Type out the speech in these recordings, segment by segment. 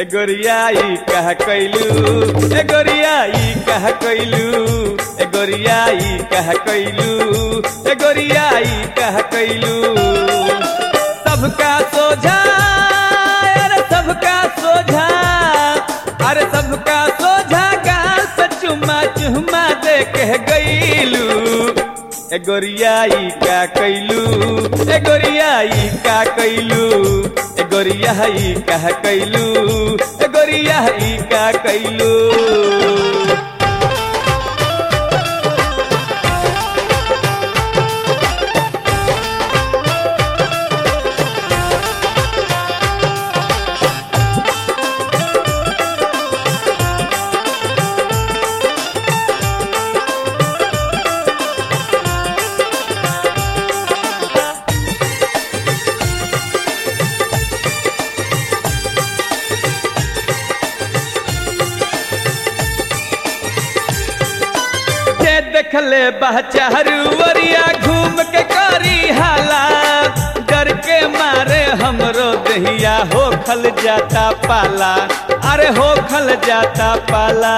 ए गोरियाई कह कैलू ए गोरियाई कह कैलू ए गोरियाई कह कैलू ए गोरियाई कह कैलू सबका सोझा अरे सबका सोझा अरे सबका सोझा गाल पे चुम्मा चुम्मा दे के गईलू ए गोरियाई का कैलू ए गोरियाई का कैलू ए गोरियाई का कैलू ए गोरियाई का कैलू जे देखले बहचारू वरिया घूम के करी हाला डर के मारे हमरो दहिया हो खल जाता पाला अरे हो खल जाता पाला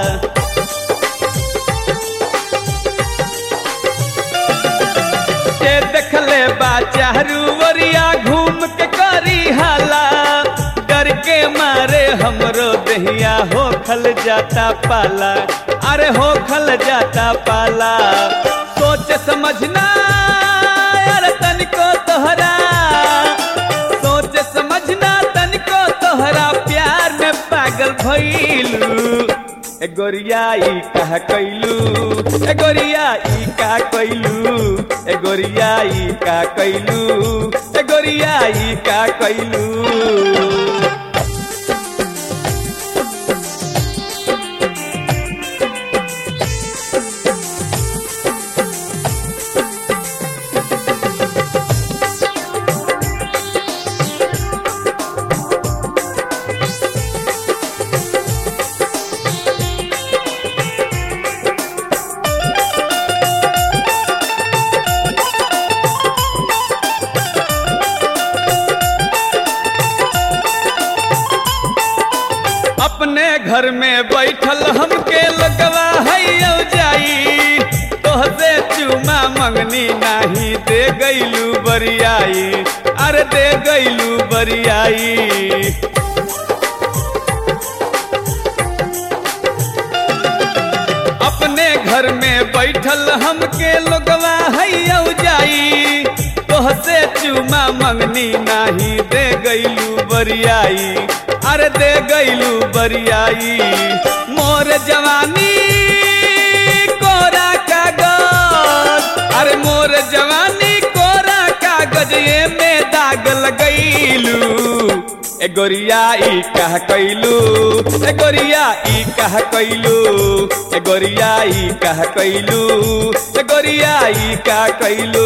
जे देखले बाचारू वरिया घूम के करी हाला डर के मारे हमरो दहिया हो खल जाता पाला अरे हो खल जाता पाला सोच समझना अरे तनिको तोहरा सोच समझना तनिको तोहरा प्यार में पागल भइलू ए गोरियाई कह कैलू ए गोरियाई का कैलू ए गोरियाई का कैलू ए गोरियाई का कैलू अपने घर में बैठल हमके लगवा है जाई तोहसे चुमा मंगनी नाही दे गईलू बरियाई अरे दे गईलू बरियाई अपने घर में बैठल हमके लोगवा है जाई तोहसे चुमा मंगनी नाही दे गईलू बरियाई अरे दे गईलू बरियाई मोर जवानी कोरा कागज अरे मोर जवानी कोरा कागज ये में दाग लगैलू ए गोरियाई कह कैलू ए गोरियाई कह कैलू ए गोरियाई कह कैलू ए गोरियाई का कैलू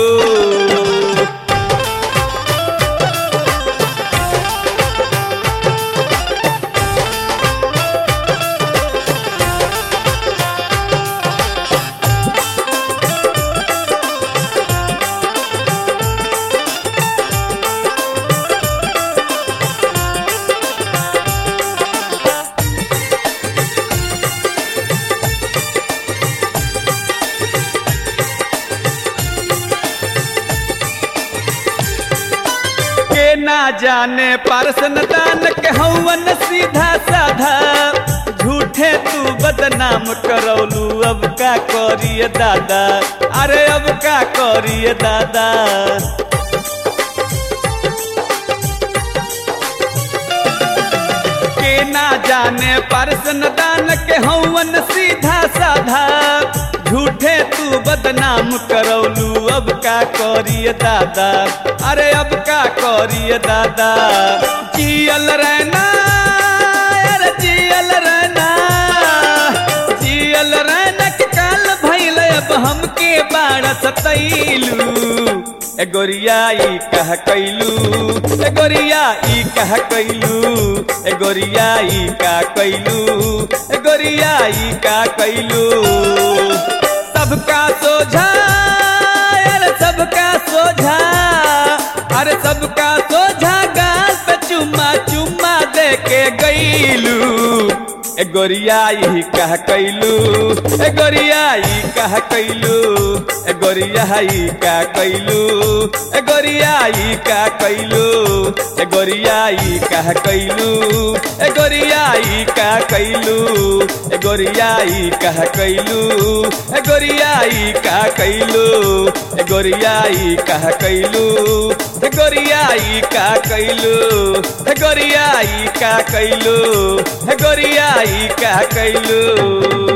के ना जाने पारसन दान के हवन सीधा साधा झूठे तू बदनाम करौलू अब का करिए दादा अरे अब का करिए दादा के ना जाने पारसन दान के हवन सीधा साधा झूठे तू बदनाम करौलू अब का करिए दादा अरे अब का करिए दादा जियल रहना अरे जियल रहना जियल रहना के काल भइल अब हमके बाड़ सतैलू ए गोरियाई कह कैलू ए गोरियाई कह कैलू ए गोरियाई का कैलू ए गोरियाई का कैलू सबका सोझा अरे सबका सोझा अरे सबका सोझा गाल पे चुम्मा चुम्मा दे के गई कैलू ए गोरियाई कह कैलू ए गोरियाई कह कैलू ए गोरियाई का कैलू ए गोरियाई का कैलू ए गोरियाई कह कैलू ए गोरियाई का कैलू ए गोरियाई कह कैलू ए गोरियाई का कैलू ए गोरियाई कह कैलू ए गोरियाई का कैलू ए गोरियाई का कैलू ए गोरियाई का कैलू